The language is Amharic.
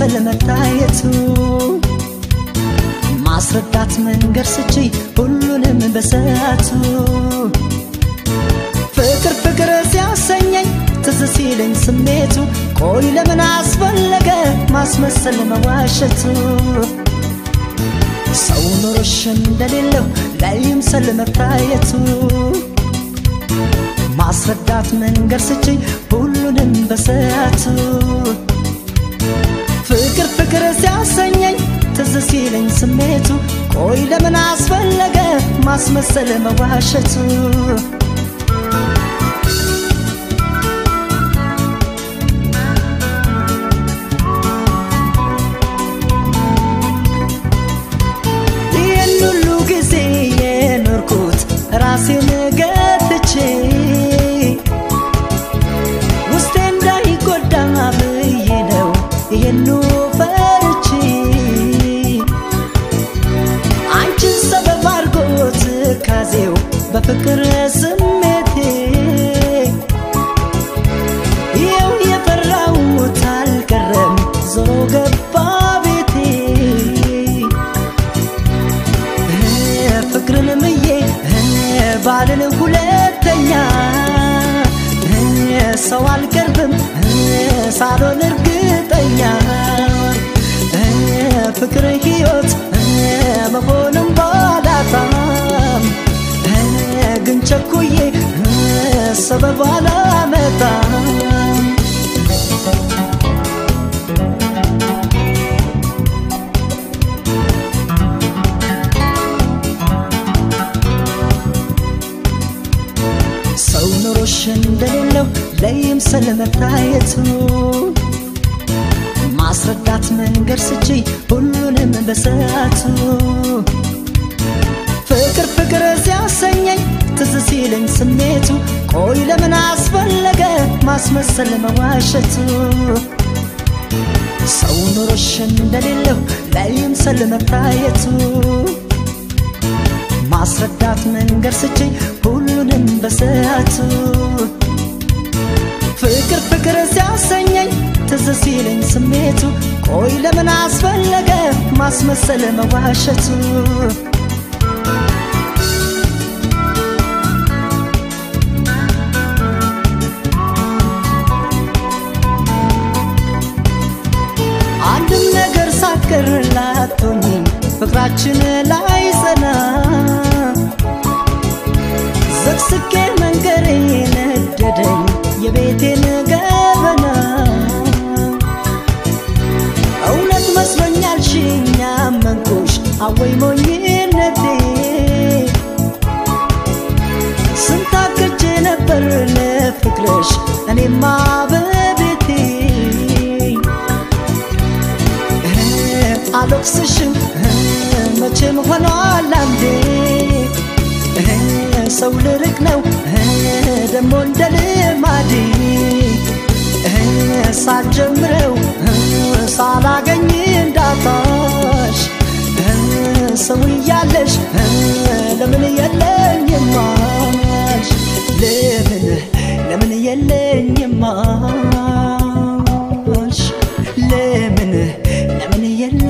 ማስመሰል መታየቱ ማስረዳት መንገድ ስቺ ሁሉንም በሰዓቱ ፍቅር ፍቅር ሲያሰኘኝ ትዝ ሲለኝ ስሜቱ ቆይ ለምን አስፈለገ ማስመሰል መዋሸቱ ሰው ኖሮሽ እንደሌለው ላይምሰል መታየቱ ማስረዳት መንገድ ስችኝ ሁሉንም በሰዓቱ ፍቅር ፍቅር ሲያሰኘኝ ትዝ ሲለኝ ስሜቱ ቆይ ለምን አስፈለገ ማስመሰል መዋሸቱ ይህን ሁሉ ጊዜ የኖርኩት ራሴን ገትቼ ውስጤ እንዳይጎዳ ብዬ ነው ይህኑ ፈርቼ አንቺን ሰበብ አድርጎት ካዜው በፍቅር ስሜቴ ይኸው የፈራሁት አልቀረም ዞሮ ገባ ቤቴ ፍቅርን ምዬ ባልን ሁለተኛ ሰው አልቀርብም ሳሎን እርግጠኛ ፍቅር ሕይወት መሆንም ባላጣም ግን ቸኩዬ ሰበብ አላመጣም ሰው ኑሮሽ እንደሌለው ለይምሰል መታየቱ ማስረዳት መንገድ ስቺ ሁሉንም በሰዓቱ ፍቅር ፍቅር ሲያሰኘኝ ትዝ ሲለኝ ስሜቱ ቆይ ለምን አስፈለገ ማስመሰል መዋሸቱ ሰው ኑሮሽ እንደሌለው ላይምሰል መታየቱ ማስረዳት መንገድ ስችኝ ሁሉንም በሰዓቱ ፍቅር ፍቅር ሲያሰኘኝ ትዝ ሲለኝ ስሜቱ ቆይ ለምን አስፈለገ ማስመሰል መዋሸቱ አንድም ነገር ሳትቀር ላቶኝ ፍቅራችን ላይ ጸና ዘቅስቄ መንገሬ ነደደኝ የቤቴን ገበና እውነት መስሎኛል ሽኛ መንኩሽ አወይ ሞኝነቴ ስንታክቼ ነበር ለፍቅርሽ እኔማ በቤቴ አልወቅስሽም መቼም ሆኗል አንዴ ሰው ልርቅ ነው ደሞ እንደ ልማዴ ሳልጀምረው ሳላገኝ እንዳጣሽ ሰው እያለሽ ለምን የለኝም አልሽ ለምን ለምን የለኝም አልሽ ለምን ለምን የለ